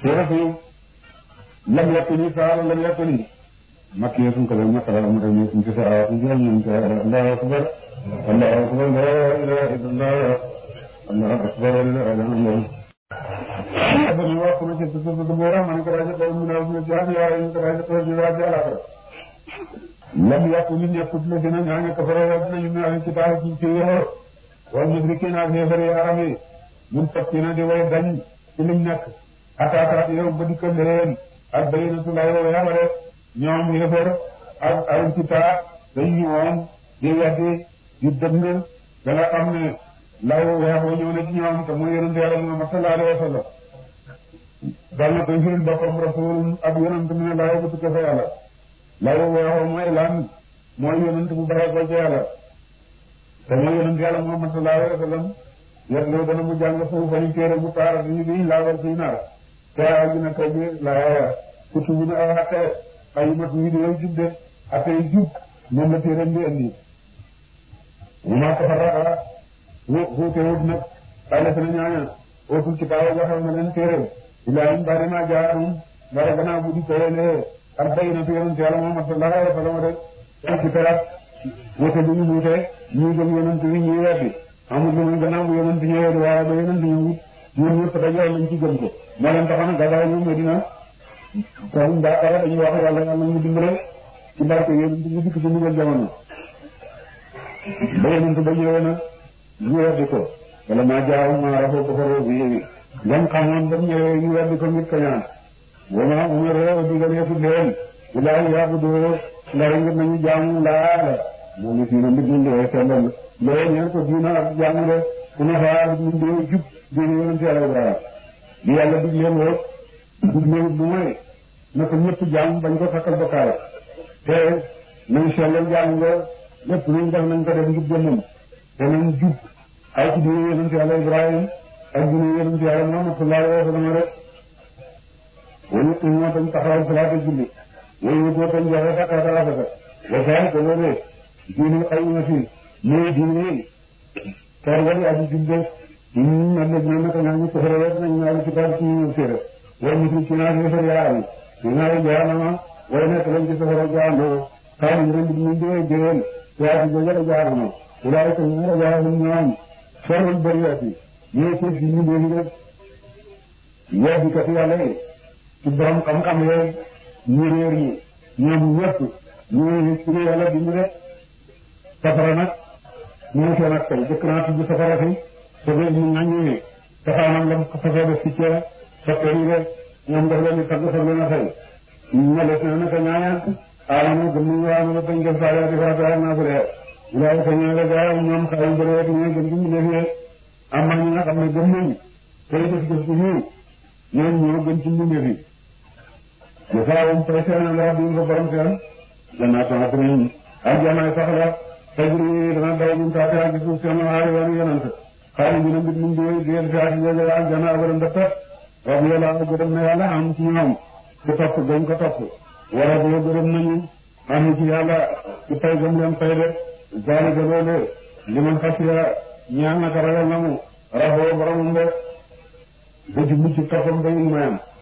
suratu lam yakuni saar lam yakuni makkiya sun ko ma tara mu dem sun ko saar sun jëm ñu ko Allahu akbar Allahu akbar la ilaha illallah Allahu akbar la ilaha illallah abani wa kuma ce su su bora man ko raja ko mun na jaam ya ñu ko raja ko ñu raja ala ko lam yakuni yakut la dina ñaan ko fara wa ñu ñu ci taal ci ci yo wal musrikin ak xeefari arami mun fakkina di way dañ ci liñ nekk ataataat yow ba dikkal leen ak bayyinatu lay wa yàlla rek ñoom xeefar ak ay kitaa dañ ñu woon di weddi di dëng da nga xam ne lay wa weex wa ñëw na ci ñoom te mooy yonente yàlla Muhammad sallallahu alayhi wa sallam dal na koy firil boppam rasul ak yonent mu ne lay bu tukkee fa yàlla lay wa weex wa mooy lan mooy yonent bu bare ko ci yàlla te mooy yonent yàlla Muhammad sallallahu alayhi wa sallam yet loo dana mu jàng suuf fañu téere bu taara ñu biñ laawal fii naar te ay gi nag bi laaya kutu bu ne ay atte ay mat yi di yow jub de atte yi jub moom la téere bi indi mu maa ko faraka wuute wut nag ay la sena ñaaña ootul ci kaawa joxal na leen téere ilaa im bari ma jaarum bara gannaaw bu di koyelee ak bayyinatu yonent yàlla Muhammad sallallahu alayhi wa sallam rek ci perat wuute bu ñu wuute ñii gëm yonent bi ñii weddi amul lu muy gannaaw bu yonent ñëwee di waaye ba yonent ñëwut ñun ñëpp dañoo lañ ci gëm ko moo leen taxoon a gàddaay ñu Medina kon Dakar dañuy wax yàlla yàlla ñu dimbale ci barke yonent ñu dikk ci ndigal jamono ba yonent ba ñëwee nag ñu weddi ko wala maa jaaw maa rafoo ko faroo bi yéegi ngam xamoon ba ñëwee ñu weddi ko ngir kañaan wama umaru digalee leen ilaahi yaabudu ndara ngir nañu jaamu laa moo ni fii na mbir mi lay sellal loolu ñeen ko diina ak jaamu de ku ne xaar ñu dee jub diine yonent yàlla Ibrahima li yàlla digle woon digle wut lu mooy na ko ñëpp jaam bañ ko sakkal bokkaay te nañ sellal jaam nga lépp luñ def nañ ko def ngir jëmmam te nañ jub ay ci diine yonent yàlla Ibrahima ak diine yonent yàlla Muhammad sallallahu alayhi wa sallam rek wala ñu ñoo tañ taxawal salaata julli wala ñu tañ joxe sakata rafeta wa saa ko loolee diine xay na fi mooy diine kar wali aji jubbe ñun man nag ñoo naka ñaa ñu ko fere rek nañ ñaari kitaab ci ñu sere wala ñu ci naa ñu fere yaa ñu ñaari jaanama wala nekk lañ ci safara jaandoo xaw ñu ren ñu di jëwel yaa ci jëjëra jaanama walaay ko ñu ra jaanam ñoom farul bariati ñoo ci ci ñu di rek yaa di kat yàlla yi ci borom xam-xam yooyu ñu réer ñi ñoom ñëpp ñu ci yàlla di ñu rek safara nag ñu seen ak tey jëkk naa tudd safara fi te ba ñu ñaññee safaanam lam ko fasoo def ci ceeb soppe yi rek ñoom daf leen di tagg fa leen a fay ñales na naka ñaaña aamanu gëm nañu waa na bañ def saa yaati farata ak naa bëre wulaay ka ñaale gaa ñoom xaw bëre rek ñooy gën ci mu def yee am na ñi nga xam ne gëm nañu tey def def ci ñii ñoom ñoo gën ci mu def yi jasaawum fay seen la rabbi ko borom seen jannaatu adnin aljanaay sax la tajri dana daw min taatihaa ci suuf seen aari wani yonent xaali bi na mbit mu ngi génn fi ak jooju aljana abadan da pet rabbi yàlla gërëm na yàlla am ci ñoom ci topp gañ ko topp wara bi gërëm nañu am ci yàlla ci pay gëm leen fay de zalika loole liman xasiya ñaan na ko ragal na mu raxoo boromam de ba jublu ci toppam ba mayam